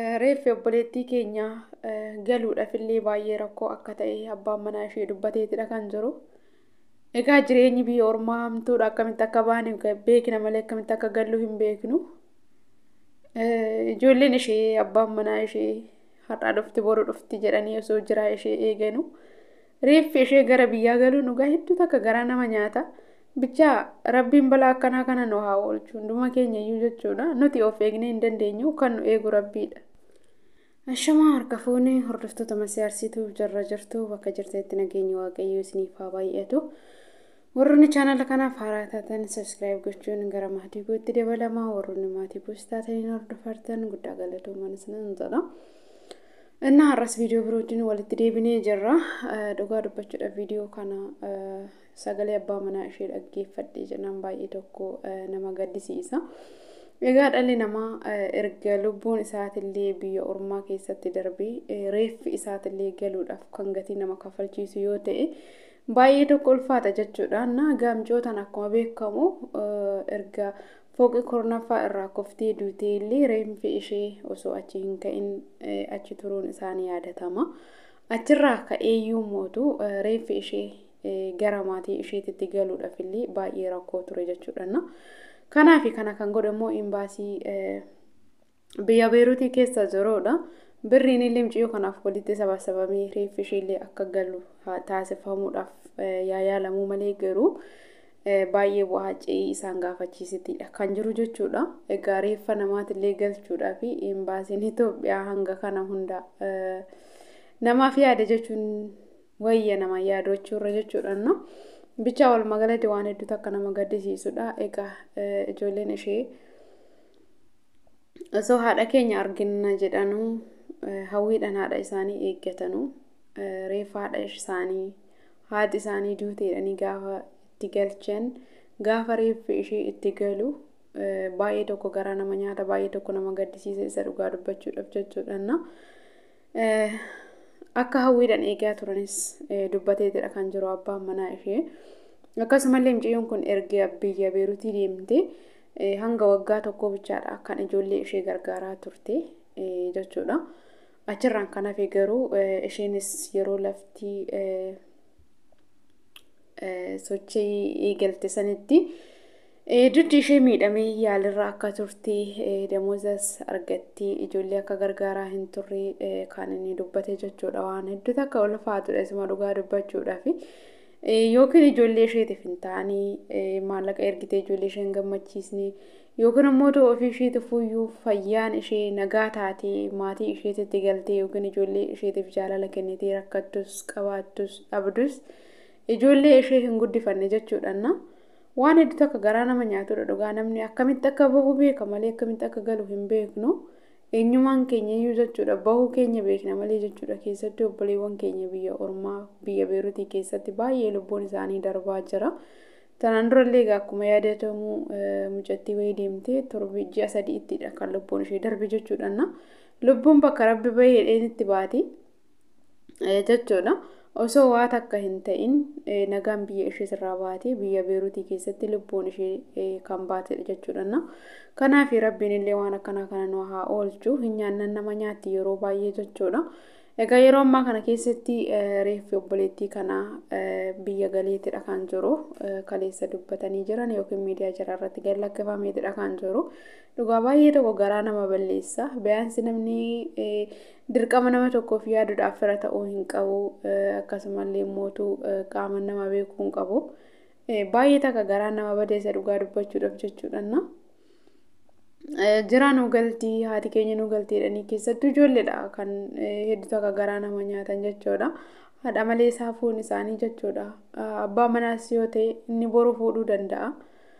Reeffi obboleettii keenya galuudhaaf illee baay'ee rakkoo akka ta'e abbaan manaa ishee dubbateetidha kan jiru. Egaa jireenyi biyya ormaa hamtuudha akkamitti akka baane beekna malee akkamitti akka gallu hin beeknu. Ijoolleen ishee abbaan manaa ishee har'aa dhufti boru dhufti jedhanii osoo jiraa ishee eeganu. Reeffi ishee gara biyyaa galuun dhugaa hedduutu akka garaa nama nyaata. Bichaa rabbiin balaa akkanaa kana nu haa oolchu hunduma keenya iyyuu jechuudha. Nuti of eegnee hin dandeenyu kan nu eegu rabbiidha. Ashamaa harka fuunee hordoftoota masiyaarsituu jarra jirtu bakka jirtetti nageenya waaqayyoo isiniif haa baay'atu. Warroonni chaanala kanaaf haaraa taatan sabiskiraayib gochuun gara maatii gootti dabalamaa warroonni maatii goos taataniin hordofartan guddaa galatoomaa isinan jedha. እና har'as viidiyoo birootiin walitti deebinee jirra. Dhugaa dubbachuudhaaf viidiyoo kana sagalee abbaa manaa ishee dhaggeeffadhee jennaan baay'ee tokko nama gaddisiisa. Egaa dhalli namaa erga lubbuun isaatillee biyya ormaa keessatti darbee reeffi isaatillee galuudhaaf kan gatii nama kaffalchiisu yoo ta'e baay'ee tokko ulfaata jechuudha. Na gaamcootaan akkuma beekamu erga fooqii kurnaffaa irraa koftee duutee illee reeffi ishee osoo achi hin ka'in achi turuun isaanii yaadatama. Achirraa ka'eeyyuu mootu reeffi ishee gara maatii isheetitti galuudhaaf illee baay'ee rakkoo ture jechuudha. Kanaaf kana kan godhe immoo imbaasii biyya beeruutii keessa jiruudha. Birriin illee mucayyoo kanaaf walitti sabasabamee reeffi ishee illee akka galu taasifamuudhaaf yaalamuu malee garuu baay'ee bu'aa ce'ii isaan gaafachiisitidha kan jiru jechuudha. Egaa reeffa namaatillee galchuudhaa fi imbaasiin Itoophiyaa hanga kana hunda namaaf yaada jechuun wayya nama yaadachuurra jechuudha. Bichaa walumaa galatti waan hedduutu akka nama gaddisiisudha. Egaa ijoolleen ishee osoo haadha keenya argina jedhanuu hawwiidhaan haadha isaanii eeggatanu reeffa haadha isaanii haati isaanii duuteedhanii gaafa itti galchan gaafa reeffi ishee itti galu baay'ee tokko garaa nama nyaata baay'ee tokko nama gaddisiisa isa dhugaa dubbachuudhaaf jechuudha. Akka hawwiidhaan eegaa turanis dubbateetidha kan jiru abbaan manaa ishee. Akkasumallee mucayyoon kun erga biyya beeruutii deemte hanga waggaa tokko bichaadha kan ijoollee ishee gargaaraa turte jechuudha. Achirraan kan hafe garuu isheenis yeroo lafti sochii eegalte sanitti duddi ishee miidhamee yaalirra akka turte damoozas argattee ijoollee akka gargaaraa hin turre kan inni dubbate jechuudha waan hedduutu akka ulfaatudha isuma dhugaa dubbachuudhaaf. Yookiin ijoollee isheetiif hin taane maallaqa ergitee ijoollee ishee hin gammachiisne yookiin immoo ofii isheetiif iyyuu fayyaan ishee nagaa taatee maatii isheetitti galtee yookiin ijoollee isheetiif jaalala kennitee rakkattus qabaattus dhabdus ijoollee ishee hin guddifanne jechuudha. Waan hedduutu akka garaa nama nyaatudha dhugaa namni akkamitti akka bahu beeka malee akkamitti akka galu hin beeknu. Eenyummaan keenya iyyuu jechuudha bahuu keenya beekna malee jechuudha keessatti obboleewwan keenya biyya ormaa biyya beeruutii keessatti baay'ee lubbuun isaanii darbaa jira. Tanaan durallee egaa akkuma yaadatamu mucattii wayii deemtee torbi ji'a sadiittidha kan lubbuun ishee darbe jechuudha. Lubbuun bakka rabbi bahee dheenitti baati jechuudha. Osoo waa takka hin ta'in nagaan biyya ishee irraa baatee biyya beeruutii keessatti lubbuun ishee kan baatedha jechuudha. Kanaaf rabbiin illee waan akkanaa kana nu haa oolchu hin nyaannan nama nyaatti yeroo baay'ee jechuudha. Egaa yeroo ammaa kana keessatti reeffi obboleettii kanaa biyya galeetidha kan jiru kaleessa dubbatanii jiran yookiin miidiyaa jara irratti gad lakkifameetidha kan jiru. Dhugaa baay'ee tokko garaa nama balleessa. Biyaansi namni dirqama nama tokkoof yaaduudhaaf fira ta'uu hin qabu. Akkasumallee mootuu qaama nama beekuu hin qabu. Baay'ee takka garaa nama badeessa dhugaa dubbachuudhaaf jechuudha. Jira nu galtii haati keenya nu galtiidhanii keessattuu ijoolleedha kan hedduutu akka garaa nama nyaatan jechuudha. Haadha malee saafuun isaanii jechuudha. Abbaa manaas yoo ta'e inni boru fuudhuu danda'a.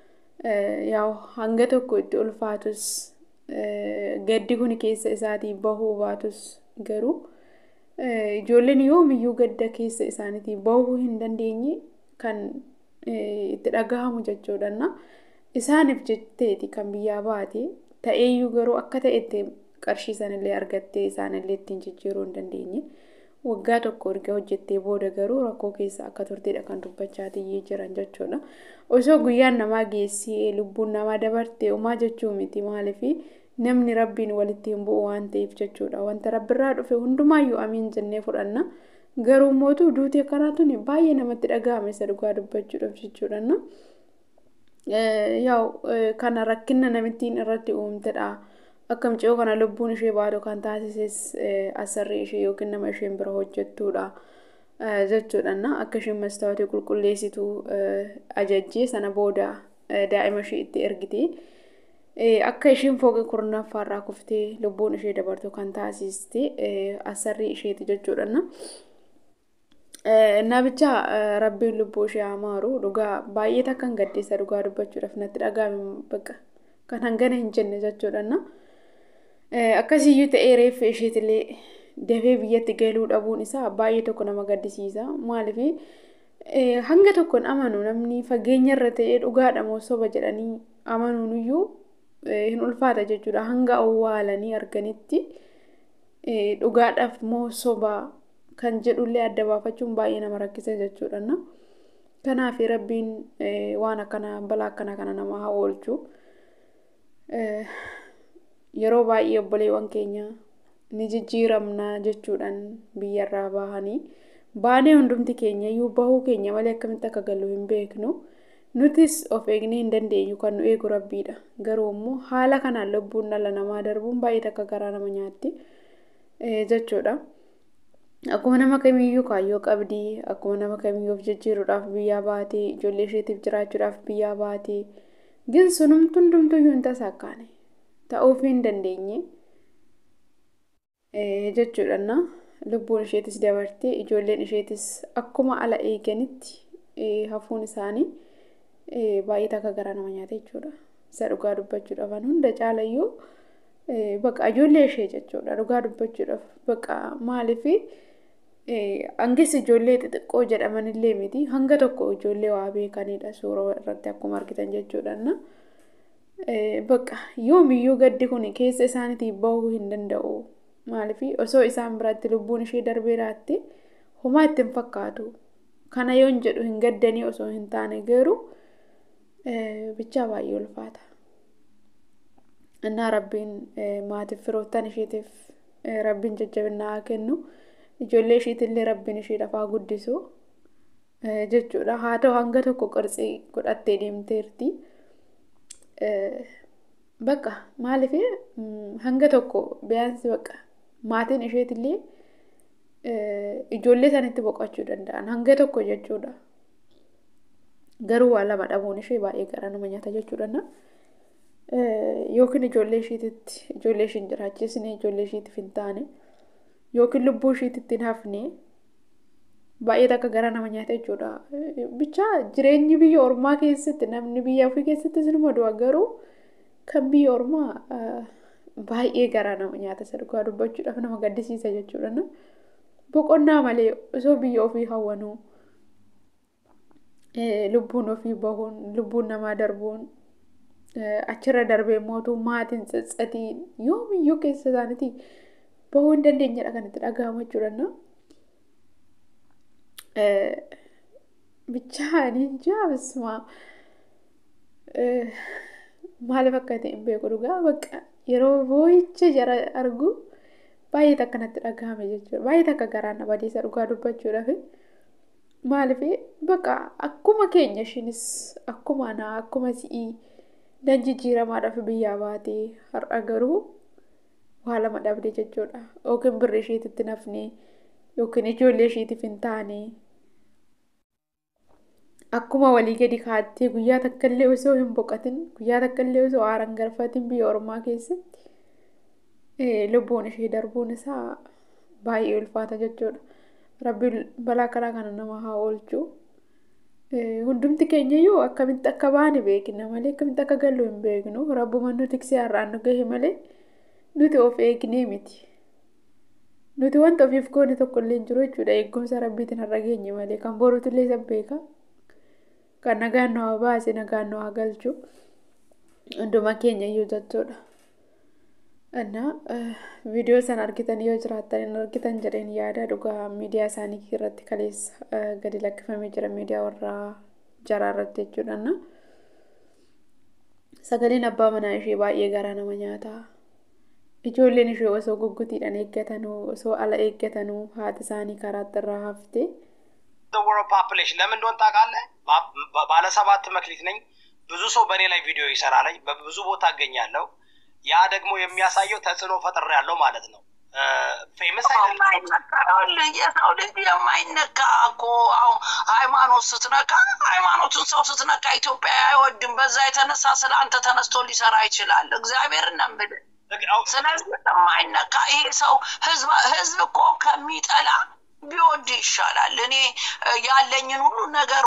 Yaa hanga tokko itti ulfaatus gaddi kun keessa isaatii bahuu baatus garuu ijoolleen yoomiyyuu gadda keessa isaaniitii bahuu hin dandeenye kan itti dhagahamu jechuudha. Isaaniif jetteeti kan biyyaa baate ta'eeyyuu garuu akka ta'etti qarshii sanillee argattee isaanillee ittiin jijjiiruu hin dandeenye. Waggaa tokko erga hojjettee booda garuu rakkoo keessa akka turtedha kan dubbachaa jiran jechuudha. Osoo guyyaan namaa geessee lubbuun namaa dabarte homaa jechuu miti maaliif namni rabbiin walitti hin bu'u waan ta'eef jechuudha wanta rabbirraa dhufe hundumaayyuu amiin jennee fudhanna garuu mootuu duutii akkanaatuun baay'ee namatti dhaga'ame isa dhugaa dubbachuudhaaf jechuudha yaa'u kana rakkina namittiin irratti uumtedha akkam ciyoo kana lubbuun ishee baatu kan taasises asarri ishee yookiin nama isheen bira hojjettuudha. jechuudha akka isheen mastaawotii qulqulleessitu ajajjee sana booda daa'ima ishee itti ergite akka isheen fooqii kurnaffaarraa kuftee lubbuun ishee dabartu kan taasiste asarri isheeti jechuudha. Nabicha rabbiin lubbuu ishee amaaru dhugaa baay'ee takkan gaddeessa dhugaa dubbachuudhaaf natti dhaga'ame bakka kan hangana hin jenne jechuudha. Akkasiyyuu ta'ee reeffa isheetillee dafee biyyatti galuu dhabuun isaa baay'ee tokko nama gaddisiisa maaliif hanga tokkoon amanu namni fageenya irra ta'ee dhugaadha moo soba jedhanii amanuun iyyuu hin ulfaata jechuudha hanga awwaalanii arganitti dhugaadhaaf moo soba kan jedhullee adda baafachuun baay'ee nama rakkisa jechuudha kanaaf rabbiin waan akkana balaa akkana kana nama haa oolchu yeroo baay'ee obboleewwan keenya ni jijjiiramna jechuudhaan biyyarraa bahanii baanee hundumti keenya iyyuu bahuu keenya malee akkamitti akka gallu hin beeknu nutis of eegnee hin dandeenyu kan nu eegu rabbiidha garuu immoo haala kanaan lubbuun dhala namaa darbuun baay'ee takka garaa nama nyaatti jechuudha. Akkuma nama kamiiyyuu kaayyoo qabdii akkuma nama kamiiyyuu of jijjiiruudhaaf biyyaa baatee ijoollee isheetiif jiraachuudhaaf biyyaa baatee gin sunumtu hundumtuyyuu hin tasaakkaane ta'uuf hin dandeenye. jechuudha lubbuun isheetis dabartee ijoolleen isheetis akkuma ala eeganitti hafuun isaanii baay'ee takka garaa nama nyaata jechuudha isa dhugaa dubbachuudhaaf hunda caalayyuu baqa ijoollee ishee jechuudha dhugaa dubbachuudhaaf baqa maaliif hangis ijoollee xixiqqoo jedhamanillee miti hanga tokko ijoollee waa beekanidha suuraa irratti akkuma argitan jechuudha baqa yoomiyyuu gaddi kun keessa isaaniitiif bahuu hin danda'u. maaliif osoo isaan biratti lubbuun ishee darbee raatte homaa itti hin fakkaatu kana yoon jedhu hin gaddanii osoo hin taane garuu bichaa baay'ee ulfaata. Innaa rabbiin maatiif firoottan isheetiif rabbiin jajjabinaa haa kennu ijoollee isheetillee rabbiin ishee lafaa guddisu jechuudha haa ta'u hanga tokko qarxii godhattee deemteerti. Bakka maaliif hanga tokko biyaansi bakka maatiin isheetillee ijoollee sanitti boqochuu danda'an hanga tokko jechuudha. Garuu waa lama dhabuun ishee baay'ee garaa nama nyaata jechuudha. Yookiin ijoollee isheetitti ijoollee isheen jiraachisne ijoollee isheetiif hin taane yookiin lubbuu isheetitti hin hafne baay'ee takka garaa nama nyaata jechuudha. Bichaa jireenyi biyya ormaa keessatti namni biyya ofii keessatti sinuma du'a garuu kan biyya ormaa baay'ee garaa nama nyaata isa dhugaa dubbachuudhaaf nama gaddisiisa jechuudha. Boqonnaa malee osoo biyya ofii hawwanuu lubbuun ofii bahuun lubbuun namaa darbuun achirra darbee mootuu maatiin tsatsatiin yoomiyyuu keessa isaaniitii bahuu hin dandeenyedha kan itti dhaga'amu jechuudha. Bichaanii jaabismaa maaliif akka ta'e hin beeku dhugaa bakka yeroo boo'icha jara argu baay'ee takka natti dhagahame jechuudha. Baay'ee takka garaan na badiisa dhugaa dubbachuudhaaf. Maaliif bakka akkuma keenya ishiinis akkuma naa akkuma si'ii nan jijjiiramaadhaaf biyyaa baatee har'a garuu waa lama dhabde jechuudha. Yookiin birri isheetitti nafne yookiin ijoollee isheetiif hin taane akkuma walii gadi kaattee guyyaa takka illee osoo hin boqatin guyyaa takka illee osoo aaraan galfatin biyya ormaa keessatti lubbuun ishee darbuun isaa baay'ee ulfaata jechuudha. Rabbiin balaa kanaa kana nama haa oolchu. Hundumti keenya iyyuu akkamitti akka baane beekna malee akkamitti akka gallu hin beeknu. Rabbuma nu tiksee har'aan nu gahe malee nuti of eegnee miti. Nuti wanta ofiif goone tokko illee hin jiru jechuudha. Eegumsa rabbiitiin har'a geenye malee kan boruutu illee isa beeka. Kan nagaan nu haa baase nagaan nu haa galchu. Hunduma keenya iyyuu jechuudha. እና viidiyoo sana argitan yoo jiraattan hin argitan jedheen yaada dhugaa miidiyaa isaanii irratti kaleessa gadi lakkifamee jira miidiyaa warra jaraa irratti jechuudha. Sagaleen abbaa manaa ishee baay'ee garaa nama nyaata. ijoolleen ishee osoo guggutiidhaan eeggatanuu osoo ala eeggatanuu haati isaanii karaatti irraa haftee ወርልድ ፖፕሌሽን ለምን እንደሆን ታውቃለህ? ባ- ባለ ሰባት መክሊት ነኝ። ብዙ ሰው በእኔ ላይ ቪዲዮ ይሰራለኝ። በብዙ ቦታ እገኛለሁ። ያ ደግሞ የሚያሳየው ተጽዕኖ ፈጥሬ ያለው ማለት ነው። ፌመስ አይደለም። የማይነካ ይኸውልህ፣ የሰው ልጅ የማይነካ እኮ አሁን ሃይማኖት ስትነካ ሃይማኖቱን ሰው ስትነካ ኢትዮጵያ አይወድም። በዛ የተነሳ ስለ አንተ ተነስቶ ሊሰራ ይችላል። እግዚአብሔር እናምልህ። ስለዚህ የማይነካ ይሄ ሰው ህዝብ ህዝብ እኮ ከሚጠላ ቢወድ ይሻላል። እኔ እ፣ ያለኝን ሁሉ ነገር